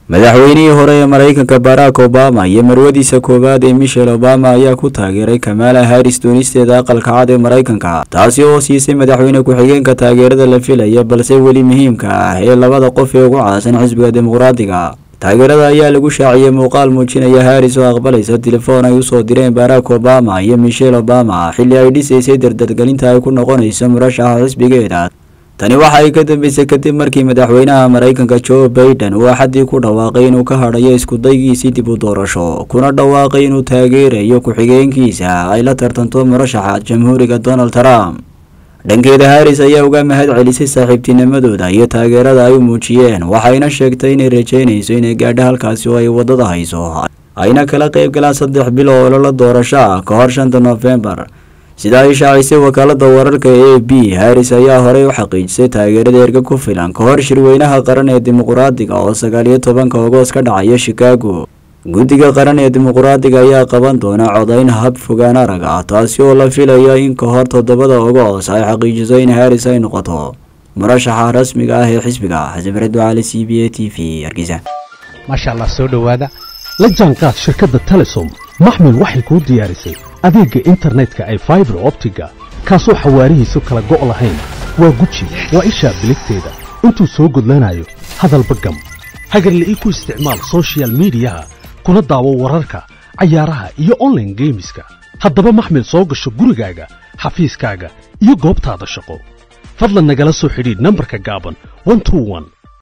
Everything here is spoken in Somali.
madaxweynihii hore ee maraykanka barack obama iyo marwadiisa koowaad ee michel obama ayaa ku taageeray kamala haris doonisteeda aqalka cad ee maraykanka taasi oo siisay madaxweyne ku-xigeenka taageerada la filaya balse weli muhiimka ah ee labada qof ee ugu caasan xisbiga dimuqraadiga taageerada ayaa lagu shaaciyey muuqaal muujinaya haris oo aqbalaysa telefoon ay usoo direen barack obama iyo michel obama xilli ay dhisaysay dardargelinta ay ku noqonayso murashaxa xisbigeeda tani waxa ay ka dambeysay kadib markii madaxweynaha maraykanka joe baiden uu axaddii ku dhawaaqay inuu ka hadhayo iskudaygiisii dib u doorasho kuna dhawaaqay inuu taageerayo ku-xigeenkiisa ay la tartanto murashaxa jamhuuriga donald trump dhankeeda haris ayaa uga mahad celisay saaxiibtinimadooda iyo taageerada ay u muujiyeen waxayna sheegtay inay rajeynayso inay gaadho halkaasi oo ay waddada hayso ayna kala qayb galaan saddex bil oo ololo doorasho ah ka hor shanta noofembar sida ay shaacisay wakaalada wararka e a b haris ayaa horey u xaqiijisay taageerada erga ku filan ka hor shirweynaha qaran ee dimuqraadiga oo sagaal iyo tobanka ogoos ka dhacaya chicago guddiga qaran ee dimuqraadiga ayaa qaban doona codayn hab fogaan arag ah taasi oo la filayo in ka hor toddobada ogoos ay xaqiijiso in haris ay noqoto murashaxa rasmiga ah ee xisbiga xasan fared ducaale c b a t v hargeysa maasha allah soo dhowaada la jaanqaad shirkadda telesom maxmil waxay kuu diyaarisay adeegga internetka ay faibar optiga kaasoo xawaarihiisu kala go' lahayn waa guji waa ishaa biligteeda intuu soo gudlanayo hadalba gam hagarla ii ku isticmaal sochial midiyaha kuna daawo wararka cayaaraha iyo onlaine geemiska haddaba maxmil soo gasho gurigaaga xafiiskaaga iyo goobtaada shaqo fadlan nagala soo xidhiidh nambarka gaaban